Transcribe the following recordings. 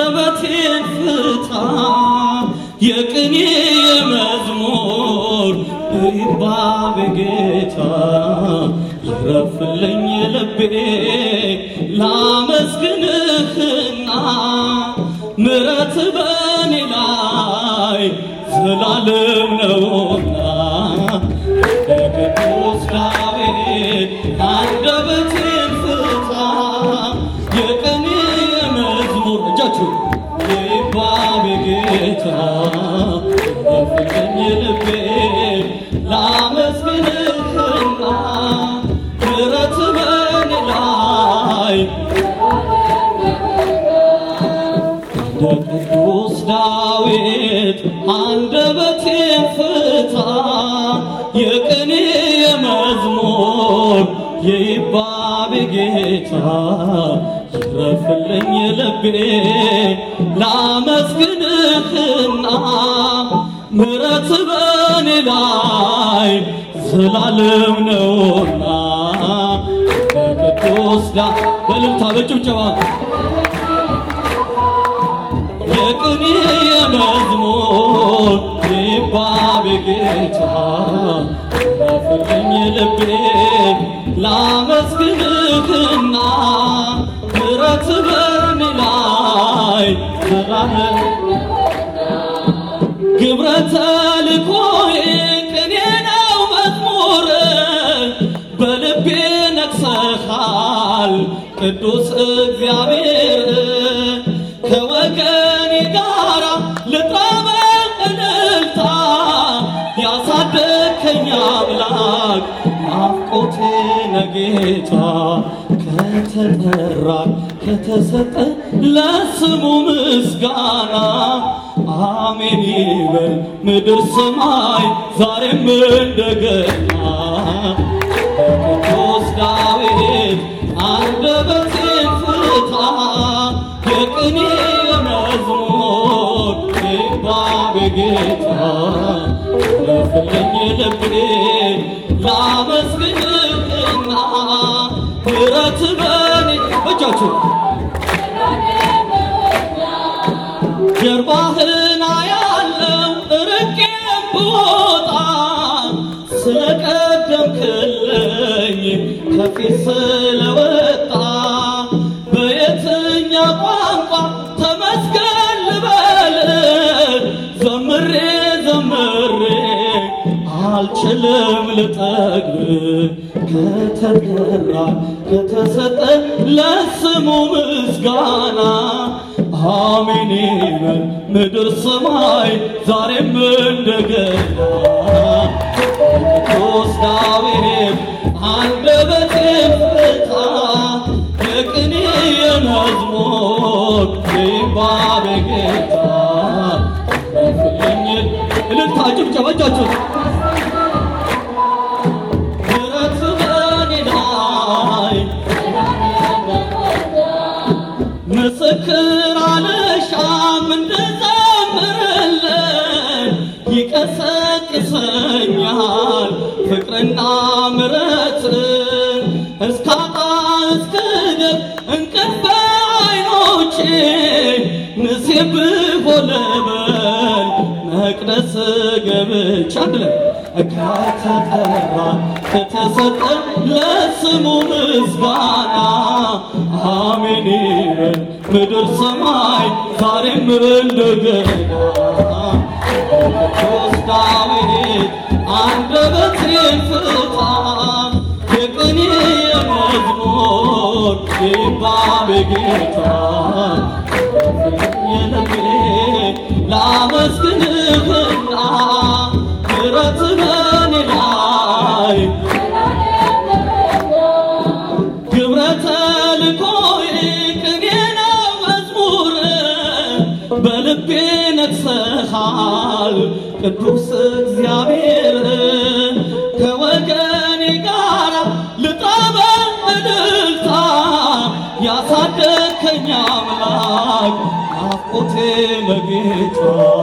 አንደበቴን ፍታ የቅኔ የመዝሙር ይባብ ጌታ ይረፍልኝ ልቤ ላመስግንህና ምረት በኔ ላይ ዘላለም ነውና ቅዱስ ዳዊት አንደበቴን ፍታ የቅኔ የመዝሙር እጃችሁ ይባብ ጌታ ረፍልኝ ልቤ ላመስግንህና ምረት በኔ ላይ እንደ ቅዱስ ዳዊት አንደበቴን ፍታ የቅኔ የመዝሙር የይባቤ ጌታ ይረፍልኝ ልቤ ላመስግንህና ምረት በኔ ላይ ዘላለም ነውና በቅዱስ ዳ በልልታ በጭብጨባ የቅኔ የመዝሙር ይባቤ ጌታ ረፍልኝ ልቤ ላመስግንህና ምረት በኔ ላይ ዘላለም ግብረ ተልኮዬ ቅኔ ነው መዝሙር በልቤ ነግሰሃል ቅዱስ እግዚአብሔር ከወገኔ ጋራ ልጠበቅ እልልታ ያሳደግከኝ አምላክ ናፍቆቴ ነጌታ ከተጠራ ከተሰጠ ለስሙ ምስጋና አሜን ይበል ምድር ሰማይ ዛሬም እንደገና ቅዱስ ዳዊት አንደበቴን ፍታ የቅኔ መዝሙር ይባቤ ጌታ ለፍልኝ ልቤ ላመስግንህና ምረት በኔ እጃችሁ ጀርባህን አያለው ርቄም ብወጣ ስለቀደምክልኝ ከፊት ስለወጣ በየትኛ ቋንቋ ተመስገን ልበል ዘምሬ ዘምሬ አልችልም ልጠግብ ከተጠራ ከተሰጠ ለስሙ ምስጋና አሜን ይበል ምድር ሰማይ ዛሬም እንደገና ቅዱስ ዳዊት አንደበቴን ፍታ የቅኔ የመዝሙር ይባቤ ጌታ ፍልኝ እልልታ ጭብጨባ እጃችሁ ምሕረት በኔ ላይ ምስክር አልሻም እንድዘምርልን ይቀሰቅሰኛል ፍቅርና ምረት እስካጣ እስክደር እንቅልፍ አይኖቼ ንሴብ ሆለበል መቅደስ ገብቻ አንድለን ከተጠራ ከተሰጠ ለስሙ ምስጋና አሜን ይበል ምድር ሰማይ ዛሬም እንደገና ቅዱስ ዳዊት አንደበቴን ፍታ የቅኔ የመዝሙር ይባቤ ጌታ የልቤ ላመስግንህና ምሕረት በኔ ላይ ግብረ ተልኮዬ ቅኔ ነው መዝሙር በልቤ ነግሰሃል ቅዱስ እግዚአብሔር ከወገኔ ጋር ልጠበቅ እልልታ ያሳደግከኝ አምላክ ናፍቆቴ መጌታ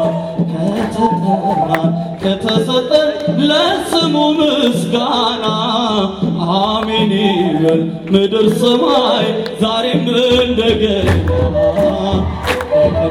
ከተጠራ ከተሰጠ ለስሙ ምስጋና አሜን ይበል ምድር ሰማይ ዛሬም እንደገና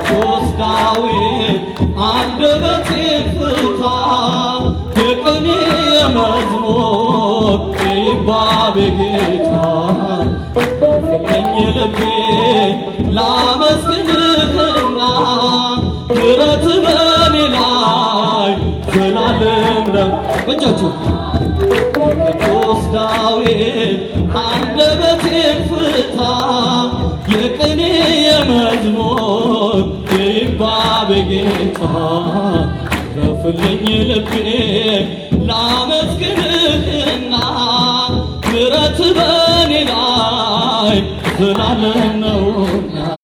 ላመስግንህና ምሕረት በኔ ላይ ዘላለም ነው። እጃችሁ ቅዱስ ዳዊት አንደበቴን ፍታ የቅኔ የመዝሙር ይባቤ ጌታ ረፍልኝ ልቤ ላመስግንህና ምሕረት በኔ ላይ ዘላለም ነውና